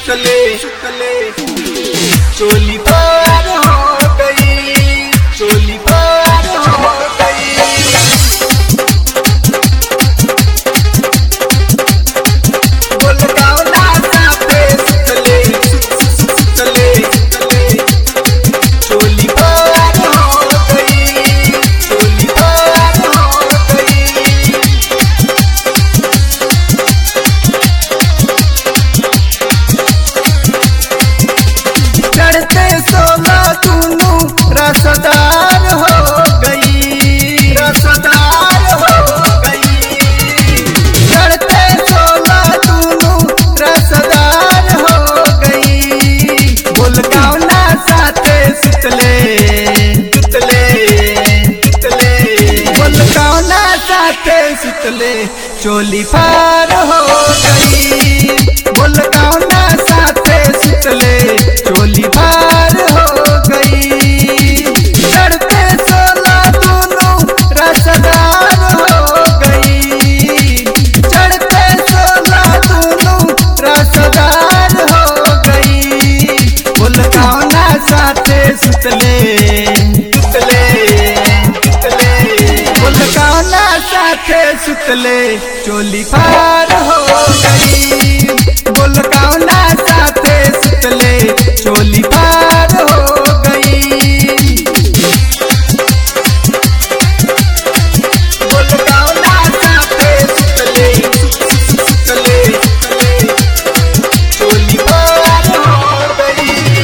सुतले सुतले चोली पार हो गई चोली पार हो गई बोल गावना साथे सुतले सुतले सुतले चोली पार हो गई चोली पार हो गई चढ़ते सोना तूनू रसदार हो गई रसदार हो गई चढ़ते सोना तूनू रसदार हो गई बोल गावना साथे सुतले सुतले सुतले बोल गावना साथे सुतले चोली पार हो गई बोल गावना साथे सुतले चोली पार हो गई चढ़ते सोना दोनों रसदार हो गई चढ़ते सोना दोनों रसदार हो गई बोल गावना साथे सुतले सुतले सुतले बोल गावना साथे सुतले चोली पार हो गई बोल गावना साथे सुतले चोली पार हो गई बोल गावना साथे सुतले सुतले सुतले चोली पार हो गई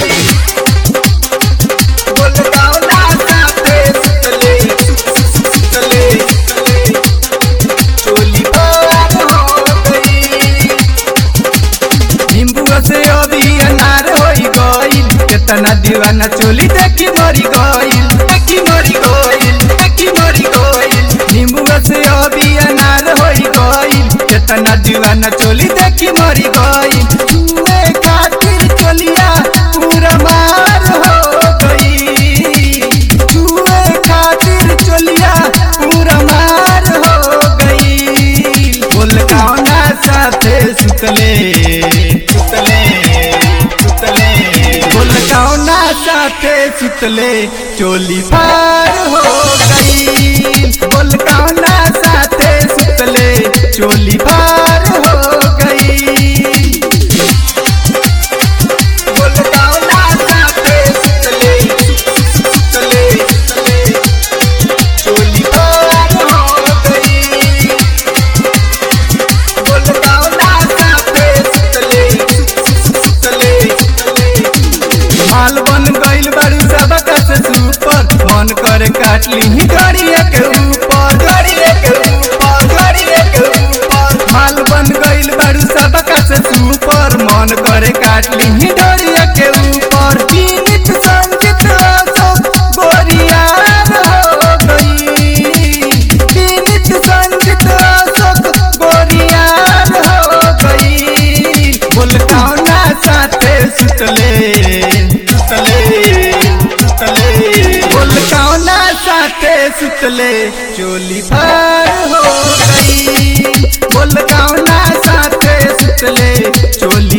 बोल गावना साथे सुतले सुतले सुतले चोली पार हो गई नींबुआ से अभी अनार होई गईल केतना दीवाना चोली देखी मरी गईल देखी मरी गईल देखी मरी गईल नींबुआ से अभी अनार होई गईल केतना दीवाना चोली देखी मरी गईल छुए खातिर चोलिया पूरा मार हो गई छुए खातिर चोलिया पूरा मार हो गई बोल कौना साथे सुतले सुतले सुतले बोल कौना साथे सुतले चोली पार हो गई बोल कौना साथे सुतले चोली पार हो गई बोल कौना साथे सुतले सुतले सुतले चोली पार हो गई बोल गावना साथे सुतले सुतले सुतले माल बन गइल बाड़ी सब से सुपर मन करे काट ली गाड़ी के ऊपर गाड़ी के ऊपर गाड़ी के ऊपर माल बन गइल बाड़ी सब से सुपर मन करे काट ली गाड़ी के ऊपर गीत संगीत सब गोरियार हो गई गीत संगीत सब गोरियार हो गई बोल कौना साथे सुतले सुतले सुतले बोल कौना साथे सुतले चोली पार हो गई बोल कौना साथे सुतले चोली